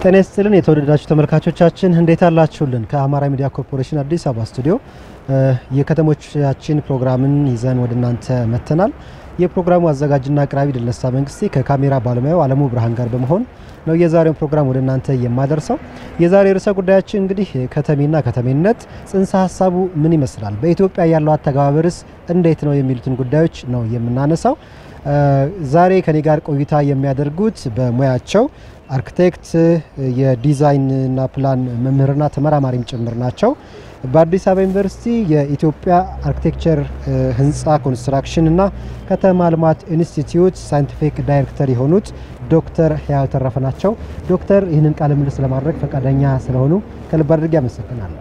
ጤና ይስጥልን የተወደዳችሁ ተመልካቾቻችን እንዴት አላችሁልን? ከአማራ ሚዲያ ኮርፖሬሽን አዲስ አበባ ስቱዲዮ የከተሞቻችን ፕሮግራምን ይዘን ወደ እናንተ መጥተናል። የፕሮግራሙ አዘጋጅና አቅራቢ ድለሳ መንግስቴ ከካሜራ ባለሙያው አለሙ ብርሃን ጋር በመሆን ነው የዛሬውን ፕሮግራም ወደ እናንተ የማደርሰው። የዛሬ ርዕሰ ጉዳያችን እንግዲህ ከተሜና ከተሜነት ጽንሰ ሀሳቡ ምን ይመስላል፣ በኢትዮጵያ ያለው አተገባበርስ እንዴት ነው የሚሉትን ጉዳዮች ነው የምናነሳው። ዛሬ ከኔ ጋር ቆይታ የሚያደርጉት በሙያቸው አርክቴክት የዲዛይንና ፕላን መምህርና ተመራማሪም ጭምር ናቸው። በአዲስ አበባ ዩኒቨርሲቲ የኢትዮጵያ አርክቴክቸር ህንፃ ኮንስትራክሽን እና ከተማ ልማት ኢንስቲትዩት ሳይንቲፊክ ዳይሬክተር የሆኑት ዶክተር ህያው ተረፈ ናቸው። ዶክተር ይህንን ቃለ ምልልስ ለማድረግ ፈቃደኛ ስለሆኑ ከልብ አድርጌ አመሰግናለሁ።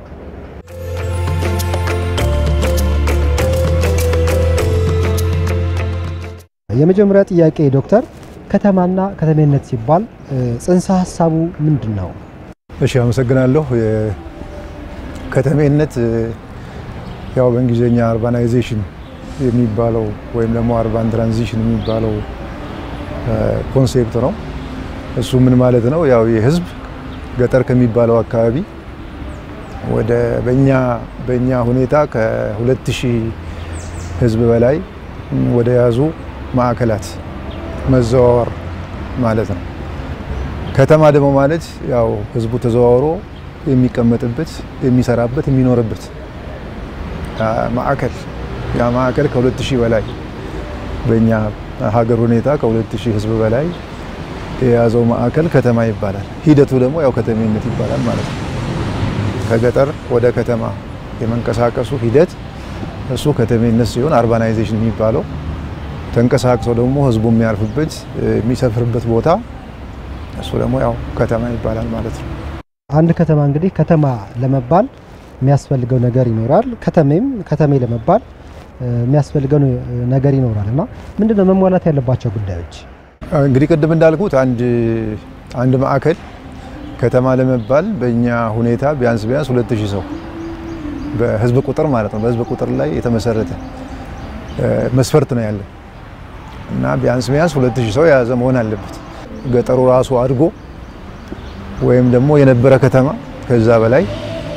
የመጀመሪያ ጥያቄ ዶክተር ከተማና ከተሜነት ሲባል ጽንሰ ሀሳቡ ምንድን ነው? እሺ አመሰግናለሁ። ከተሜነት ያው በእንግሊዝኛ አርባናይዜሽን የሚባለው ወይም ደግሞ አርባን ትራንዚሽን የሚባለው ኮንሴፕት ነው። እሱ ምን ማለት ነው? ያው የህዝብ ገጠር ከሚባለው አካባቢ ወደ በእኛ በእኛ ሁኔታ ከሁለት ሺህ ህዝብ በላይ ወደ ያዙ ማዕከላት መዘዋወር ማለት ነው። ከተማ ደግሞ ማለት ያው ህዝቡ ተዘዋውሮ የሚቀመጥበት፣ የሚሰራበት፣ የሚኖርበት ማዕከል ያ ማዕከል ከሁለት ሺህ በላይ በእኛ ሀገር ሁኔታ ከሁለት ሺህ ህዝብ በላይ የያዘው ማዕከል ከተማ ይባላል። ሂደቱ ደግሞ ያው ከተሜነት ይባላል ማለት ነው። ከገጠር ወደ ከተማ የመንቀሳቀሱ ሂደት እሱ ከተሜነት ሲሆን አርባናይዜሽን የሚባለው ተንቀሳቅሶ ደግሞ ህዝቡ የሚያርፍበት የሚሰፍርበት ቦታ እሱ ደግሞ ያው ከተማ ይባላል ማለት ነው። አንድ ከተማ እንግዲህ ከተማ ለመባል የሚያስፈልገው ነገር ይኖራል። ከተሜም ከተሜ ለመባል የሚያስፈልገው ነገር ይኖራል እና ምንድነው መሟላት ያለባቸው ጉዳዮች? እንግዲህ ቅድም እንዳልኩት አንድ አንድ ማዕከል ከተማ ለመባል በእኛ ሁኔታ ቢያንስ ቢያንስ ሁለት ሺህ ሰው በህዝብ ቁጥር ማለት ነው። በህዝብ ቁጥር ላይ የተመሰረተ መስፈርት ነው ያለው እና ቢያንስ ቢያንስ ሁለት ሺህ ሰው የያዘ መሆን አለበት። ገጠሩ ራሱ አድጎ ወይም ደግሞ የነበረ ከተማ ከዛ በላይ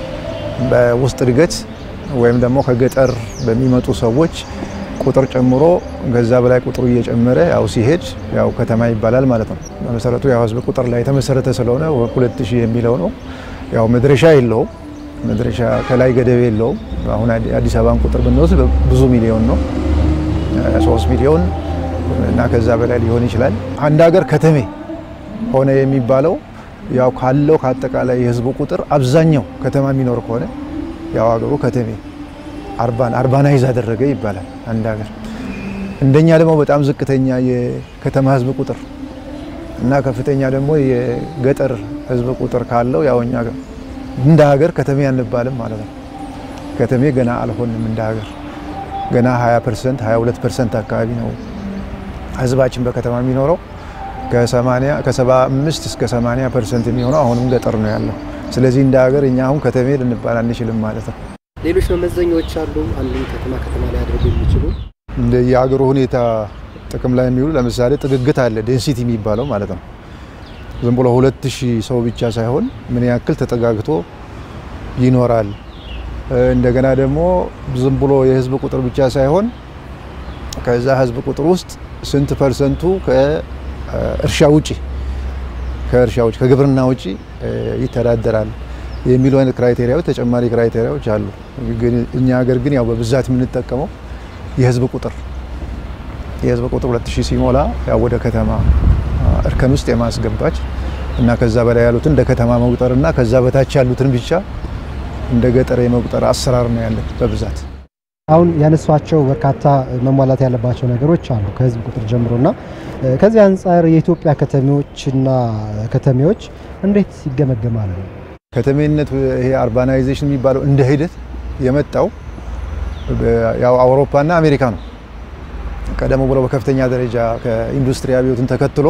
በውስጥ እድገት ወይም ደግሞ ከገጠር በሚመጡ ሰዎች ቁጥር ጨምሮ ከዛ በላይ ቁጥሩ እየጨመረ ያው ሲሄድ ያው ከተማ ይባላል ማለት ነው። በመሰረቱ ያው ህዝብ ቁጥር ላይ የተመሰረተ ስለሆነ ሁለት ሺህ የሚለው ነው። ያው መድረሻ የለውም። መድረሻ ከላይ ገደብ የለውም። አሁን አዲስ አበባን ቁጥር ብንወስድ ብዙ ሚሊዮን ነው፣ ሶስት ሚሊዮን እና ከዛ በላይ ሊሆን ይችላል። አንድ ሀገር ከተሜ ሆነ የሚባለው ያው ካለው ከአጠቃላይ የህዝቡ ቁጥር አብዛኛው ከተማ የሚኖር ከሆነ ያው ሀገሩ ከተሜ አርባን አርባናይዝ አደረገ ይባላል አንድ ሀገር። እንደኛ ደግሞ በጣም ዝቅተኛ የከተማ ህዝብ ቁጥር እና ከፍተኛ ደግሞ የገጠር ህዝብ ቁጥር ካለው ያው እኛ እንደ ሀገር ከተሜ አንባልም ማለት ነው። ከተሜ ገና አልሆንም እንደ ሀገር ገና 20 ፐርሰንት 22 ፐርሰንት አካባቢ ነው ህዝባችን በከተማ የሚኖረው ከ80 ከ75 እስከ 80 ፐርሰንት የሚሆነው አሁንም ገጠር ነው ያለው። ስለዚህ እንደ ሀገር እኛ አሁን ከተሜ ልንባል አንችልም ማለት ነው። ሌሎች መመዘኛዎች አሉ አንድን ከተማ ከተማ ላይ አድርጎ የሚችሉ እንደ የሀገሩ ሁኔታ ጥቅም ላይ የሚውሉ ለምሳሌ ጥግግት አለ፣ ዴንሲቲ የሚባለው ማለት ነው። ዝም ብሎ ሁለት ሺህ ሰው ብቻ ሳይሆን ምን ያክል ተጠጋግቶ ይኖራል። እንደገና ደግሞ ዝም ብሎ የህዝብ ቁጥር ብቻ ሳይሆን ከዛ ህዝብ ቁጥር ውስጥ ስንት ፐርሰንቱ ከእርሻ ውጪ ከእርሻ ውጪ ከግብርና ውጪ ይተዳደራል የሚሉ አይነት ክራይቴሪያዎች ተጨማሪ ክራይቴሪያዎች አሉ። ግን እኛ ሀገር ግን ያው በብዛት የምንጠቀመው የህዝብ ቁጥር የህዝብ ቁጥር 2000 ሲሞላ ያው ወደ ከተማ እርከን ውስጥ የማስገባች እና ከዛ በላይ ያሉትን እንደ ከተማ መቁጠር እና ከዛ በታች ያሉትን ብቻ እንደ ገጠር የመቁጠር አሰራር ነው ያለን በብዛት። አሁን ያነሷቸው በርካታ መሟላት ያለባቸው ነገሮች አሉ ከህዝብ ቁጥር ጀምሮና ከዚህ አንጻር የኢትዮጵያ ከተሞችና ከተሜዎች እንዴት ይገመገማሉ? ከተሜነት ይሄ አርባናይዜሽን የሚባለው እንደ ሂደት የመጣው ያው አውሮፓና አሜሪካ ነው። ቀደም ብሎ በከፍተኛ ደረጃ ከኢንዱስትሪ አብዮትን ተከትሎ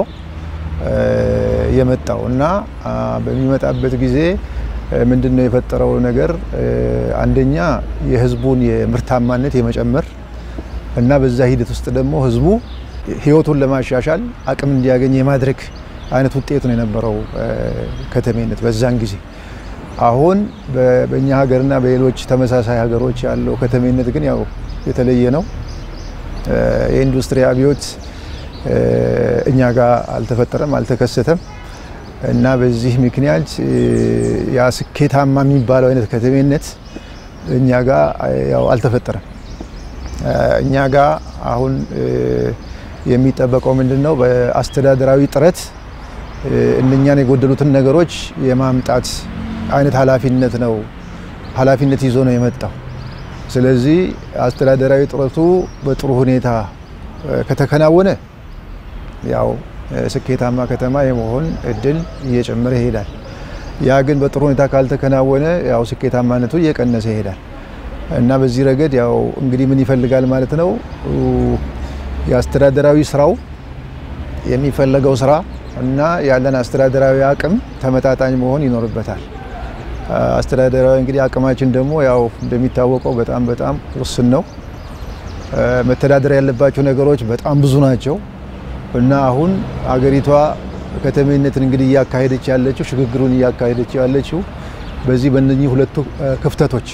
የመጣው እና በሚመጣበት ጊዜ ምንድን ነው የፈጠረው ነገር? አንደኛ የህዝቡን የምርታማነት የመጨመር እና በዛ ሂደት ውስጥ ደግሞ ህዝቡ ህይወቱን ለማሻሻል አቅም እንዲያገኝ የማድረግ አይነት ውጤት ነው የነበረው ከተሜነት በዛን ጊዜ። አሁን በእኛ ሀገርና በሌሎች ተመሳሳይ ሀገሮች ያለው ከተሜነት ግን ያው የተለየ ነው። የኢንዱስትሪ አብዮት እኛ ጋር አልተፈጠረም፣ አልተከሰተም እና በዚህ ምክንያት ያ ስኬታማ የሚባለው አይነት ከተሜነት እኛ ጋር ያው አልተፈጠረም። እኛ ጋር አሁን የሚጠበቀው ምንድን ነው? በአስተዳደራዊ ጥረት እነኛን የጎደሉትን ነገሮች የማምጣት አይነት ኃላፊነት ነው ኃላፊነት ይዞ ነው የመጣው። ስለዚህ አስተዳደራዊ ጥረቱ በጥሩ ሁኔታ ከተከናወነ ያው ስኬታማ ከተማ የመሆን እድል እየጨመረ ይሄዳል። ያ ግን በጥሩ ሁኔታ ካልተከናወነ ያው ስኬታማነቱ እየቀነሰ ይሄዳል እና በዚህ ረገድ ያው እንግዲህ ምን ይፈልጋል ማለት ነው የአስተዳደራዊ ስራው የሚፈለገው ስራ እና ያለን አስተዳደራዊ አቅም ተመጣጣኝ መሆን ይኖርበታል። አስተዳደራዊ እንግዲህ አቅማችን ደግሞ ያው እንደሚታወቀው በጣም በጣም ውስን ነው። መተዳደር ያለባቸው ነገሮች በጣም ብዙ ናቸው እና አሁን አገሪቷ ከተሜነትን እንግዲህ እያካሄደች ያለችው ሽግግሩን እያካሄደች ያለችው በዚህ በእነኚህ ሁለቱ ክፍተቶች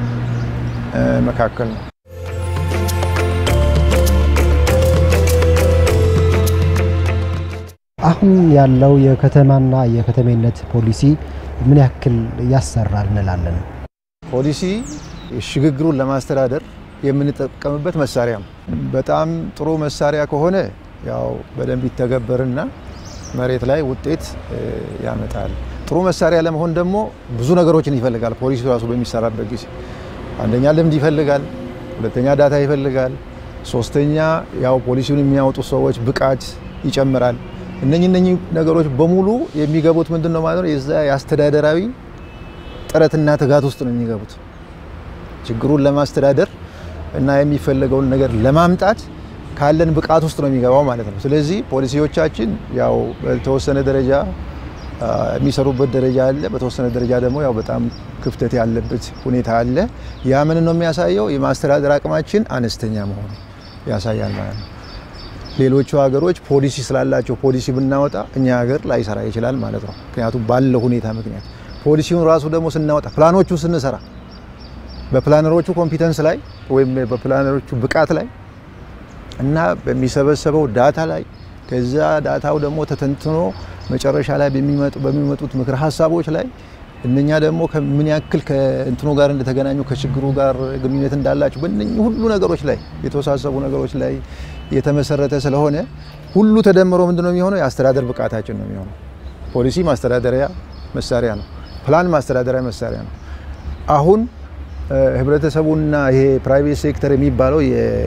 መካከል ነው። አሁን ያለው የከተማና የከተሜነት ፖሊሲ ምን ያክል ያሰራል እንላለን? ፖሊሲ ሽግግሩን ለማስተዳደር የምንጠቀምበት መሳሪያ ነው። በጣም ጥሩ መሳሪያ ከሆነ ያው በደንብ ይተገበርና መሬት ላይ ውጤት ያመጣል። ጥሩ መሳሪያ ለመሆን ደግሞ ብዙ ነገሮችን ይፈልጋል። ፖሊሲ ራሱ በሚሰራበት ጊዜ አንደኛ ልምድ ይፈልጋል፣ ሁለተኛ ዳታ ይፈልጋል፣ ሶስተኛ ያው ፖሊሲውን የሚያወጡ ሰዎች ብቃት ይጨምራል። እነኚህ እነኚህ ነገሮች በሙሉ የሚገቡት ምንድን ነው ማለት ነው የዛ የአስተዳደራዊ ጥረትና ትጋት ውስጥ ነው የሚገቡት ችግሩን ለማስተዳደር እና የሚፈለገውን ነገር ለማምጣት ካለን ብቃት ውስጥ ነው የሚገባው ማለት ነው። ስለዚህ ፖሊሲዎቻችን ያው በተወሰነ ደረጃ የሚሰሩበት ደረጃ አለ፣ በተወሰነ ደረጃ ደግሞ ያው በጣም ክፍተት ያለበት ሁኔታ አለ። ያ ምን ነው የሚያሳየው? የማስተዳደር አቅማችን አነስተኛ መሆኑ ያሳያል ማለት ነው። ሌሎቹ ሀገሮች ፖሊሲ ስላላቸው ፖሊሲ ብናወጣ እኛ ሀገር ላይሰራ ይችላል ማለት ነው። ምክንያቱም ባለው ሁኔታ ምክንያት ፖሊሲውን ራሱ ደግሞ ስናወጣ ፕላኖቹን ስንሰራ በፕላነሮቹ ኮምፒተንስ ላይ ወይም በፕላነሮቹ ብቃት ላይ እና በሚሰበሰበው ዳታ ላይ ከዛ ዳታው ደግሞ ተተንትኖ መጨረሻ ላይ በሚመጡት ምክር ሀሳቦች ላይ እነኛ ደግሞ ምን ያክል ከእንትኑ ጋር እንደተገናኙ ከችግሩ ጋር ግንኙነት እንዳላቸው በእነኚህ ሁሉ ነገሮች ላይ የተወሳሰቡ ነገሮች ላይ የተመሰረተ ስለሆነ ሁሉ ተደምሮ ምንድን ነው የሚሆነው? የአስተዳደር ብቃታችን ነው የሚሆነው። ፖሊሲ ማስተዳደሪያ መሳሪያ ነው። ፕላን ማስተዳደሪያ መሳሪያ ነው። አሁን ህብረተሰቡና ይሄ ፕራይቬት ሴክተር የሚባለው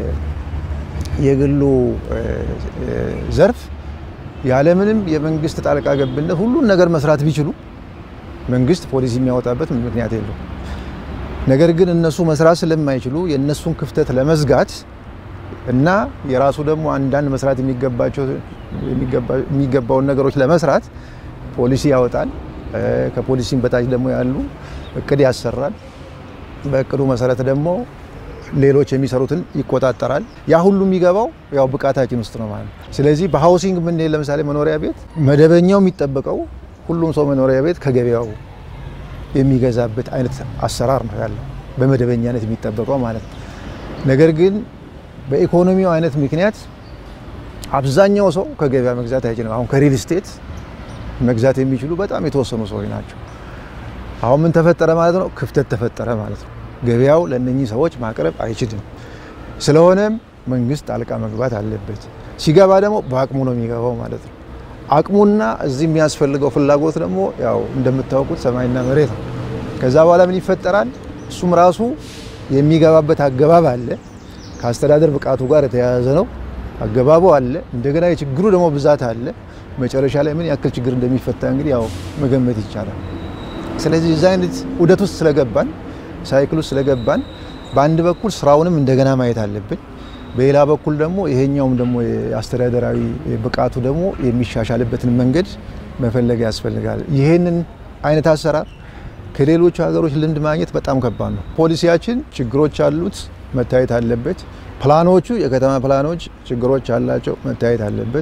የግሉ ዘርፍ ያለምንም የመንግስት ጣልቃ ገብነት ሁሉን ነገር መስራት ቢችሉ መንግስት ፖሊሲ የሚያወጣበት ምክንያት የለው። ነገር ግን እነሱ መስራት ስለማይችሉ የእነሱን ክፍተት ለመዝጋት እና የራሱ ደግሞ አንዳንድ መስራት የሚገባቸው የሚገባውን ነገሮች ለመስራት ፖሊሲ ያወጣል። ከፖሊሲም በታች ደግሞ ያሉ እቅድ ያሰራል። በእቅዱ መሰረት ደግሞ ሌሎች የሚሰሩትን ይቆጣጠራል። ያ ሁሉ የሚገባው ያው ብቃታችን ውስጥ ነው ማለት ነው። ስለዚህ በሃውሲንግ የምንሄድ ለምሳሌ መኖሪያ ቤት መደበኛው የሚጠበቀው ሁሉም ሰው መኖሪያ ቤት ከገበያው የሚገዛበት አይነት አሰራር ነው ያለው በመደበኛነት የሚጠበቀው ማለት ነው። ነገር ግን በኢኮኖሚው አይነት ምክንያት አብዛኛው ሰው ከገበያ መግዛት አይችልም። አሁን ከሪል ስቴት መግዛት የሚችሉ በጣም የተወሰኑ ሰዎች ናቸው። አሁን ምን ተፈጠረ ማለት ነው? ክፍተት ተፈጠረ ማለት ነው። ገበያው ለእነኚህ ሰዎች ማቅረብ አይችልም። ስለሆነም መንግስት ጣልቃ መግባት አለበት። ሲገባ ደግሞ በአቅሙ ነው የሚገባው ማለት ነው። አቅሙና እዚህ የሚያስፈልገው ፍላጎት ደግሞ ያው እንደምታውቁት ሰማይና መሬት ነው። ከዛ በኋላ ምን ይፈጠራል? እሱም ራሱ የሚገባበት አገባብ አለ። ከአስተዳደር ብቃቱ ጋር የተያያዘ ነው። አገባቡ አለ። እንደገና የችግሩ ደግሞ ብዛት አለ። መጨረሻ ላይ ምን ያክል ችግር እንደሚፈታ እንግዲህ ያው መገመት ይቻላል። ስለዚህ እዛ አይነት ውደት ውስጥ ስለገባን ሳይክል ውስጥ ስለገባን በአንድ በኩል ስራውንም እንደገና ማየት አለብን። በሌላ በኩል ደግሞ ይሄኛውም ደግሞ የአስተዳደራዊ ብቃቱ ደግሞ የሚሻሻልበትን መንገድ መፈለግ ያስፈልጋል። ይሄንን አይነት አሰራር ከሌሎቹ ሀገሮች ልምድ ማግኘት በጣም ከባድ ነው። ፖሊሲያችን ችግሮች አሉት፣ መታየት አለበት። ፕላኖቹ የከተማ ፕላኖች ችግሮች አላቸው፣ መታየት አለበት።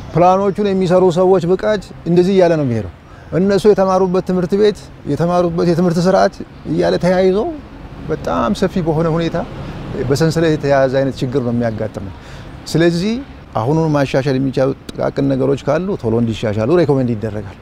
ፕላኖቹን የሚሰሩ ሰዎች ብቃት እንደዚህ እያለ ነው የሚሄደው። እነሱ የተማሩበት ትምህርት ቤት የተማሩበት የትምህርት ስርዓት እያለ ተያይዞ በጣም ሰፊ በሆነ ሁኔታ በሰንሰለት የተያያዘ አይነት ችግር ነው የሚያጋጥመው። ስለዚህ አሁኑን ማሻሻል የሚቻሉ ጥቃቅን ነገሮች ካሉ ቶሎ እንዲሻሻሉ ሬኮሜንድ ይደረጋል።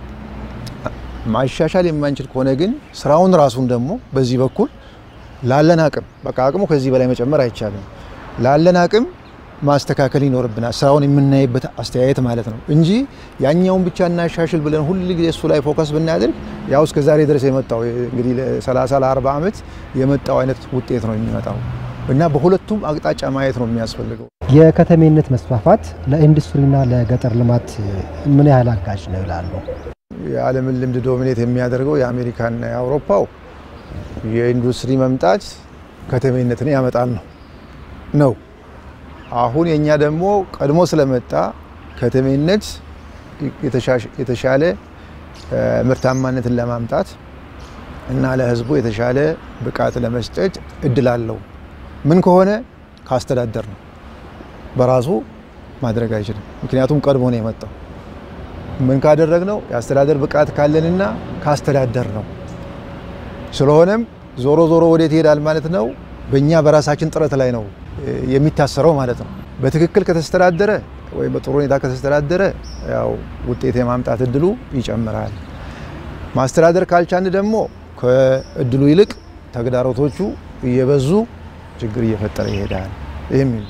ማሻሻል የማንችል ከሆነ ግን ስራውን ራሱን ደግሞ በዚህ በኩል ላለን አቅም በቃ አቅሙ ከዚህ በላይ መጨመር አይቻልም። ላለን አቅም ማስተካከል ይኖርብናል። ስራውን የምናይበት አስተያየት ማለት ነው እንጂ ያኛውን ብቻ እናሻሽል ብለን ሁል ጊዜ እሱ ላይ ፎከስ ብናደርግ ያው እስከ ዛሬ ድረስ የመጣው እንግዲህ ለ30 ለ40 ዓመት የመጣው አይነት ውጤት ነው የሚመጣው እና በሁለቱም አቅጣጫ ማየት ነው የሚያስፈልገው። የከተሜነት መስፋፋት ለኢንዱስትሪና ለገጠር ልማት ምን ያህል አጋዥ ነው ይላሉ? የዓለምን ልምድ ዶሚኔት የሚያደርገው የአሜሪካና የአውሮፓው የኢንዱስትሪ መምጣት ከተሜነትን ያመጣል ነው ነው አሁን የኛ ደግሞ ቀድሞ ስለመጣ ከተሜነት የተሻለ ምርታማነትን ለማምጣት እና ለሕዝቡ የተሻለ ብቃት ለመስጠት እድል አለው። ምን ከሆነ ካስተዳደር ነው። በራሱ ማድረግ አይችልም። ምክንያቱም ቀድሞ ነው የመጣው። ምን ካደረግ ነው የአስተዳደር ብቃት ካለንና ካስተዳደር ነው። ስለሆነም ዞሮ ዞሮ ወዴት ይሄዳል ማለት ነው? በእኛ በራሳችን ጥረት ላይ ነው የሚታሰረው ማለት ነው። በትክክል ከተስተዳደረ ወይም በጥሩ ሁኔታ ከተስተዳደረ ያው ውጤት የማምጣት እድሉ ይጨምራል። ማስተዳደር ካልቻን ደግሞ ከእድሉ ይልቅ ተግዳሮቶቹ እየበዙ ችግር እየፈጠረ ይሄዳል የሚል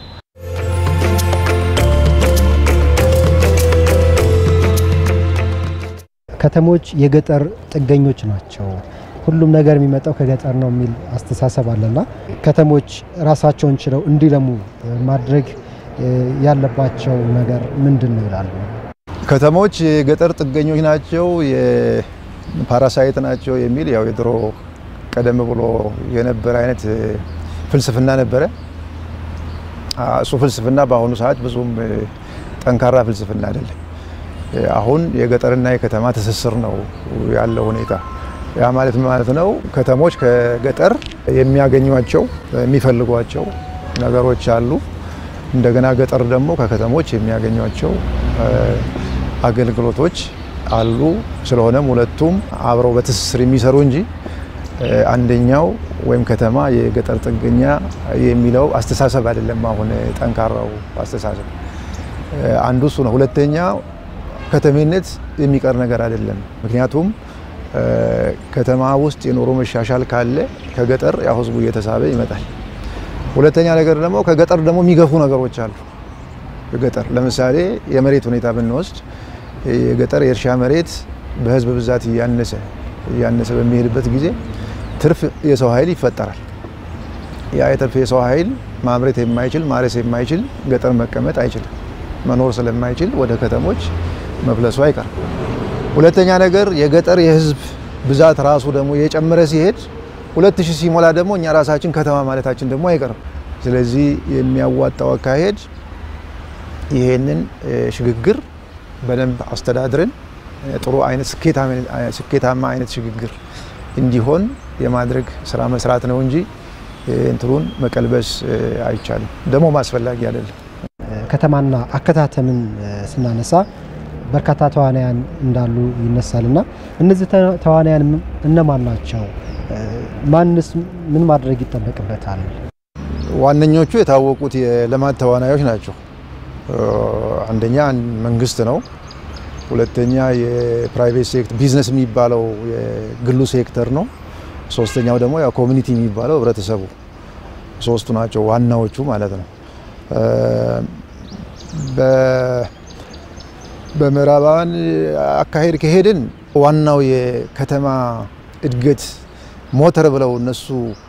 ከተሞች የገጠር ጥገኞች ናቸው። ሁሉም ነገር የሚመጣው ከገጠር ነው የሚል አስተሳሰብ አለና ከተሞች ራሳቸውን ችለው እንዲለሙ ማድረግ ያለባቸው ነገር ምንድን ነው ይላሉ? ከተሞች የገጠር ጥገኞች ናቸው፣ የፓራሳይት ናቸው የሚል ያው የድሮ ቀደም ብሎ የነበረ አይነት ፍልስፍና ነበረ። እሱ ፍልስፍና በአሁኑ ሰዓት ብዙም ጠንካራ ፍልስፍና አይደለም። አሁን የገጠርና የከተማ ትስስር ነው ያለው ሁኔታ። ያ ማለት ማለት ነው ከተሞች ከገጠር የሚያገኟቸው የሚፈልጓቸው ነገሮች አሉ። እንደገና ገጠር ደግሞ ከከተሞች የሚያገኟቸው አገልግሎቶች አሉ። ስለሆነም ሁለቱም አብረው በትስስር የሚሰሩ እንጂ አንደኛው ወይም ከተማ የገጠር ጥገኛ የሚለው አስተሳሰብ አይደለም። አሁን ጠንካራው አስተሳሰብ አንዱ እሱ ነው። ሁለተኛ ከተሜነት የሚቀር ነገር አይደለም። ምክንያቱም ከተማ ውስጥ የኑሮ መሻሻል ካለ ከገጠር ያው ህዝቡ እየተሳበ ይመጣል። ሁለተኛ ነገር ደግሞ ከገጠር ደግሞ የሚገፉ ነገሮች አሉ። ገጠር ለምሳሌ የመሬት ሁኔታ ብንወስድ የገጠር የእርሻ መሬት በህዝብ ብዛት እያነሰ እያነሰ በሚሄድበት ጊዜ ትርፍ የሰው ኃይል ይፈጠራል። ያ የትርፍ የሰው ኃይል ማምረት የማይችል ማረስ የማይችል ገጠር መቀመጥ አይችልም። መኖር ስለማይችል ወደ ከተሞች መፍለሱ አይቀርም። ሁለተኛ ነገር የገጠር የህዝብ ብዛት ራሱ ደግሞ የጨመረ ሲሄድ ሁለት ሺህ ሲሞላ ደግሞ እኛ ራሳችን ከተማ ማለታችን ደግሞ አይቀርም። ስለዚህ የሚያዋጣው አካሄድ ይሄንን ሽግግር በደንብ አስተዳድረን ጥሩ አይነት ስኬታማ አይነት ሽግግር እንዲሆን የማድረግ ስራ መስራት ነው እንጂ እንትኑን መቀልበስ አይቻልም፣ ደግሞ አስፈላጊ አይደለም። ከተማና አከታተምን ስናነሳ በርካታ ተዋናያን እንዳሉ ይነሳል እና እነዚህ ተዋናያን እነማን ናቸው? ማንስ ምን ማድረግ ይጠበቅበታል? ዋነኞቹ የታወቁት የልማት ተዋናዮች ናቸው። አንደኛ መንግስት ነው። ሁለተኛ የፕራይቬት ሴክተር ቢዝነስ የሚባለው የግሉ ሴክተር ነው። ሶስተኛው ደግሞ ያው ኮሚኒቲ የሚባለው ህብረተሰቡ። ሶስቱ ናቸው ዋናዎቹ ማለት ነው። በምዕራባውያን አካሄድ ከሄድን ዋናው የከተማ እድገት ሞተር ብለው እነሱ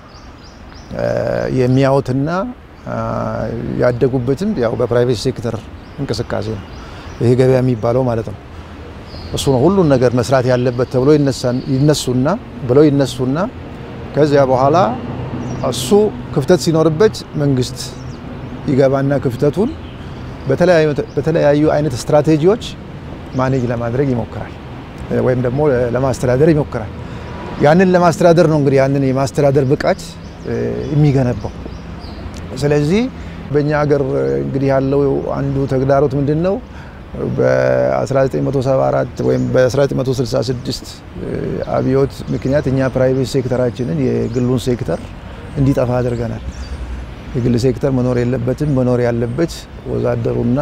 የሚያዩትና ያደጉበትም ያው በፕራይቬት ሴክተር እንቅስቃሴ ነው። ይሄ ገበያ የሚባለው ማለት ነው። እሱ ነው ሁሉን ነገር መስራት ያለበት ተብሎ ይነሱና ብለው ይነሱና ከዚያ በኋላ እሱ ክፍተት ሲኖርበት መንግስት ይገባና ክፍተቱን በተለያዩ አይነት ስትራቴጂዎች ማኔጅ ለማድረግ ይሞክራል፣ ወይም ደግሞ ለማስተዳደር ይሞክራል። ያንን ለማስተዳደር ነው እንግዲህ ያንን የማስተዳደር ብቃት የሚገነባው። ስለዚህ በእኛ ሀገር እንግዲህ ያለው አንዱ ተግዳሮት ምንድን ነው? በ1974 ወይም በ1966 አብዮት ምክንያት እኛ ፕራይቬት ሴክተራችንን የግሉን ሴክተር እንዲጠፋ አድርገናል። የግል ሴክተር መኖር የለበትም። መኖር ያለበት ወዛደሩና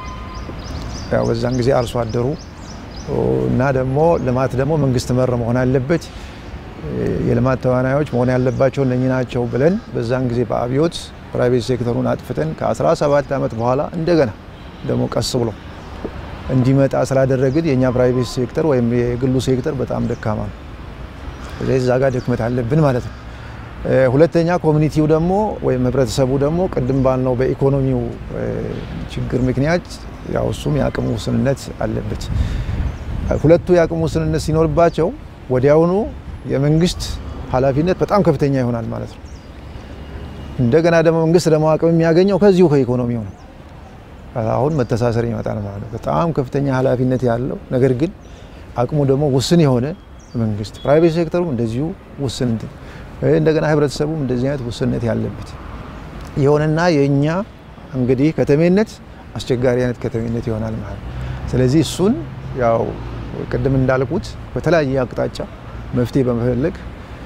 ያው በዛን ጊዜ አርሶ አደሩ እና ደግሞ ልማት ደግሞ መንግስት መር መሆን አለበት። የልማት ተዋናዮች መሆን ያለባቸው እነኚህ ናቸው ብለን በዛን ጊዜ በአብዮት ፕራይቬት ሴክተሩን አጥፍተን ከ17 ዓመት በኋላ እንደገና ደግሞ ቀስ ብሎ እንዲመጣ ስላደረግን የእኛ ፕራይቬት ሴክተር ወይም የግሉ ሴክተር በጣም ደካማ ነው። ስለዚህ እዛ ጋር ድክመት አለብን ማለት ነው። ሁለተኛ ኮሚኒቲው ደግሞ ወይም ህብረተሰቡ ደግሞ ቅድም ባልነው በኢኮኖሚው ችግር ምክንያት ያው እሱም የአቅሙ ውስንነት አለበት። ሁለቱ የአቅሙ ውስንነት ሲኖርባቸው ወዲያውኑ የመንግስት ኃላፊነት በጣም ከፍተኛ ይሆናል ማለት ነው። እንደገና ደግሞ መንግስት ደግሞ አቅም የሚያገኘው ከዚሁ ከኢኮኖሚው ነው። አሁን መተሳሰር ይመጣል ማለት ነው። በጣም ከፍተኛ ኃላፊነት ያለው ነገር ግን አቅሙ ደግሞ ውስን የሆነ መንግስት፣ ፕራይቬት ሴክተሩም እንደዚሁ ውስን እንደገና ህብረተሰቡም እንደዚህ አይነት ውስንነት ያለበት ይሆንና የእኛ እንግዲህ ከተሜነት አስቸጋሪ አይነት ከተሜነት ይሆናል ማለት ነው። ስለዚህ እሱን ያው ቅድም እንዳልኩት በተለያየ አቅጣጫ መፍትሄ በመፈለግ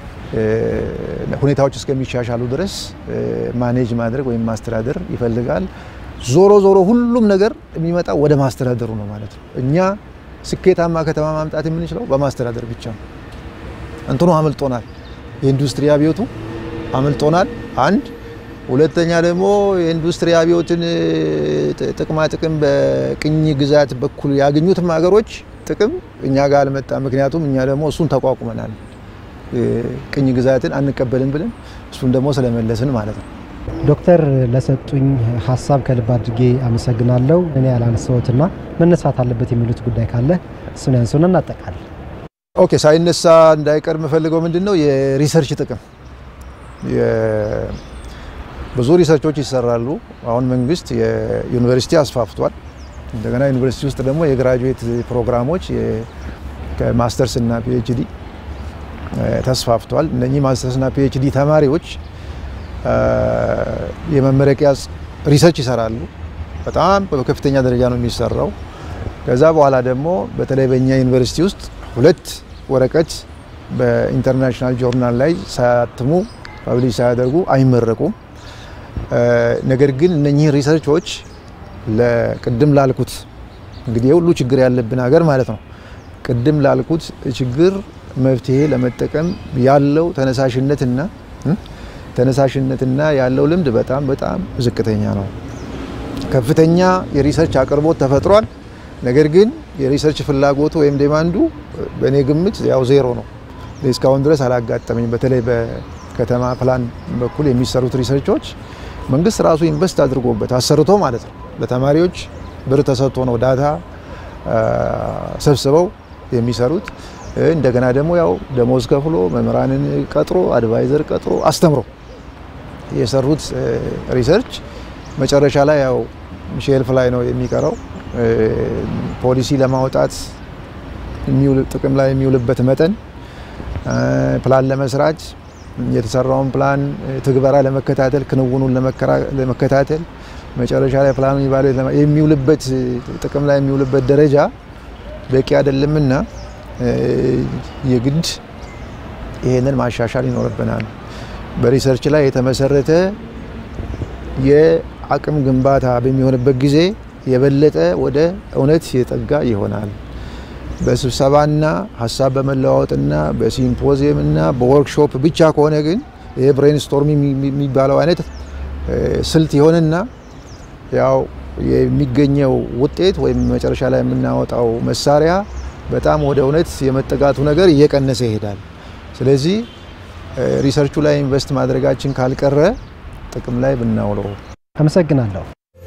ሁኔታዎች እስከሚሻሻሉ ድረስ ማኔጅ ማድረግ ወይም ማስተዳደር ይፈልጋል። ዞሮ ዞሮ ሁሉም ነገር የሚመጣው ወደ ማስተዳደሩ ነው ማለት ነው። እኛ ስኬታማ ከተማ ማምጣት የምንችለው በማስተዳደር ብቻ ነው። እንትኑ አምልጦናል። የኢንዱስትሪ አብዮቱ አምልጦናል። አንድ ሁለተኛ ደግሞ የኢንዱስትሪ አብዮትን ጥቅማ ጥቅም በቅኝ ግዛት በኩል ያገኙትም ሀገሮች ጥቅም እኛ ጋር አልመጣም። ምክንያቱም እኛ ደግሞ እሱን ተቋቁመናል። ቅኝ ግዛትን አንቀበልም ብለን እሱን ደግሞ ስለመለስን ማለት ነው። ዶክተር ለሰጡኝ ሀሳብ ከልብ አድርጌ አመሰግናለሁ። እኔ ያላነሳሁትና መነሳት አለበት የሚሉት ጉዳይ ካለ እሱን ያንሱን እናጠቃል። ኦኬ፣ ሳይነሳ እንዳይቀር የምፈልገው ምንድን ነው የሪሰርች ጥቅም ብዙ ሪሰርቾች ይሰራሉ። አሁን መንግስት የዩኒቨርሲቲ አስፋፍቷል። እንደገና ዩኒቨርሲቲ ውስጥ ደግሞ የግራጁዌት ፕሮግራሞች ከማስተርስ እና ፒኤችዲ ተስፋፍቷል። እነኚህ ማስተርስ እና ፒኤችዲ ተማሪዎች የመመረቂያ ሪሰርች ይሰራሉ። በጣም በከፍተኛ ደረጃ ነው የሚሰራው። ከዛ በኋላ ደግሞ በተለይ በእኛ ዩኒቨርሲቲ ውስጥ ሁለት ወረቀት በኢንተርናሽናል ጆርናል ላይ ሳያትሙ ፐብሊሽ ሳያደርጉ አይመረቁም። ነገር ግን እነኚህ ሪሰርቾች ለቅድም ላልኩት እንግዲህ የሁሉ ችግር ያለብን ሀገር ማለት ነው። ቅድም ላልኩት ችግር መፍትሄ ለመጠቀም ያለው ተነሳሽነትና ተነሳሽነትና ያለው ልምድ በጣም በጣም ዝቅተኛ ነው። ከፍተኛ የሪሰርች አቅርቦት ተፈጥሯል። ነገር ግን የሪሰርች ፍላጎቱ ወይም ዴማንዱ በእኔ ግምት ያው ዜሮ ነው። እስካሁን ድረስ አላጋጠመኝ። በተለይ በከተማ ፕላን በኩል የሚሰሩት ሪሰርቾች መንግስት ራሱ ኢንቨስት አድርጎበት አሰርቶ ማለት ነው። ለተማሪዎች ብር ተሰጥቶ ነው ዳታ ሰብስበው የሚሰሩት። እንደገና ደግሞ ያው ደሞዝ ከፍሎ መምህራንን ቀጥሮ አድቫይዘር ቀጥሮ አስተምሮ የሰሩት ሪሰርች መጨረሻ ላይ ያው ሼልፍ ላይ ነው የሚቀረው። ፖሊሲ ለማውጣት ጥቅም ላይ የሚውልበት መጠን ፕላን ለመስራት የተሰራውን ፕላን ትግበራ ለመከታተል ክንውኑን ለመከታተል መጨረሻ ላይ ፕላኑ የሚውልበት ጥቅም ላይ የሚውልበት ደረጃ በቂ አይደለምና የግድ ይሄንን ማሻሻል ይኖርብናል። በሪሰርች ላይ የተመሰረተ የአቅም ግንባታ በሚሆንበት ጊዜ የበለጠ ወደ እውነት የጠጋ ይሆናል። በስብሰባና ሀሳብ በመለዋወጥና በሲምፖዚየምና በወርክሾፕ ብቻ ከሆነ ግን ይህ ብሬንስቶርም የሚባለው አይነት ስልት ይሆንና ያው የሚገኘው ውጤት ወይም መጨረሻ ላይ የምናወጣው መሳሪያ በጣም ወደ እውነት የመጠጋቱ ነገር እየቀነሰ ይሄዳል። ስለዚህ ሪሰርቹ ላይ ኢንቨስት ማድረጋችን ካልቀረ ጥቅም ላይ ብናውለው። አመሰግናለሁ።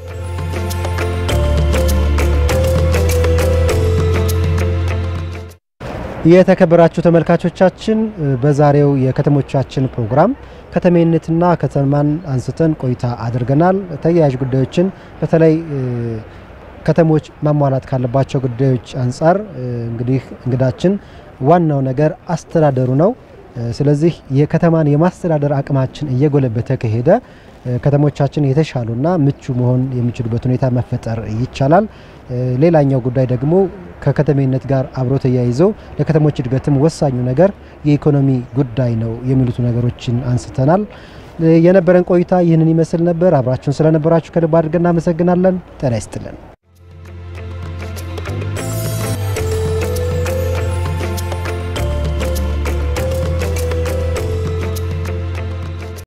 የተከበራችሁ ተመልካቾቻችን በዛሬው የከተሞቻችን ፕሮግራም ከተሜነትና ከተማን አንስተን ቆይታ አድርገናል። ተያያዥ ጉዳዮችን በተለይ ከተሞች ማሟላት ካለባቸው ጉዳዮች አንጻር እንግዲህ እንግዳችን ዋናው ነገር አስተዳደሩ ነው። ስለዚህ የከተማን የማስተዳደር አቅማችን እየጎለበተ ከሄደ ከተሞቻችን የተሻሉና ምቹ መሆን የሚችሉበት ሁኔታ መፈጠር ይቻላል። ሌላኛው ጉዳይ ደግሞ ከከተሜነት ጋር አብሮ ተያይዘው ለከተሞች እድገትም ወሳኙ ነገር የኢኮኖሚ ጉዳይ ነው የሚሉት ነገሮችን አንስተናል። የነበረን ቆይታ ይህንን ይመስል ነበር። አብራችሁን ስለነበራችሁ ከልብ አድርገን እናመሰግናለን። ጤና ይስጥልን።